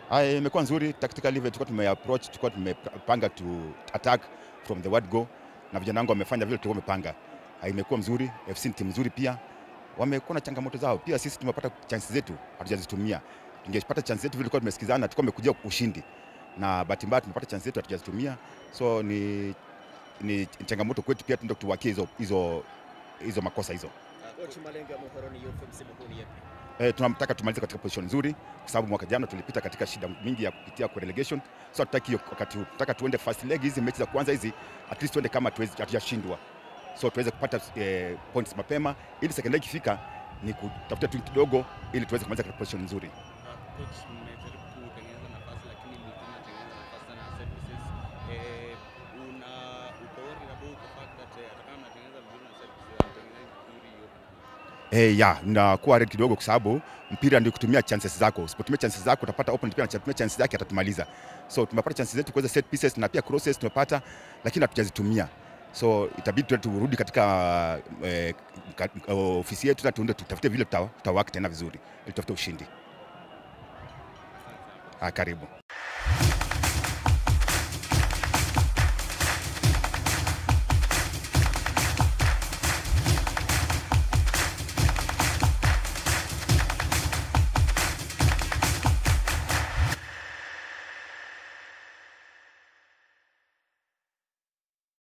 Haya, imekuwa nzuri tactically, vile tulikuwa tumeapproach, tulikuwa tumepanga to attack from the word go, na vijana wangu wamefanya vile tulikuwa tumepanga. Haya, imekuwa mzuri. FC ni timu nzuri pia, wamekuwa na changamoto zao pia. Sisi tumepata chances zetu hatujazitumia. Tungepata chance zetu vile tulikuwa tumesikizana, tulikuwa tumekuja ushindi, na bahati mbaya tumepata chance zetu hatujazitumia, so ni ni changamoto kwetu pia, tuende tuwakie hizo hizo hizo makosa hizo. Coach, malengo ya Muhoroni Youth msimu huu ni yapi? Eh, tunataka tumalize katika position nzuri kwa sababu mwaka jana tulipita katika shida mingi ya kupitia kwa relegation. So hatutaki hiyo wakati huu. Tunataka tuende first leg hizi mechi za kwanza hizi at least tuende kama tuwezi hatujashindwa. So tuweze kupata eh, points mapema ili second leg ikifika ni kutafuta tu kidogo ili tuweze kumaliza katika position nzuri. Coach, mmejaribu kutengeneza nafasi lakini mlikuwa mnatengeneza nafasi sana ya set pieces. Eh, una uko worried about the fact that eh, hata kama mnatengeneza vizuri na set pieces hamtengenezi vizuri hiyo Eh, ya nakuwa red kidogo kwa sababu mpira ndio kutumia chances zako. Usipotumia chances zako utapata opponent pia anatumia chances zake atatumaliza. So tumepata chances zetu kuweza set pieces na pia crosses tumepata, lakini hatujazitumia. So itabidi tu turudi katika eh, ka- ofisi yetu na tuende tutafute vile tuta- tutawaka tena vizuri ili tutafute ushindi. Ah, karibu.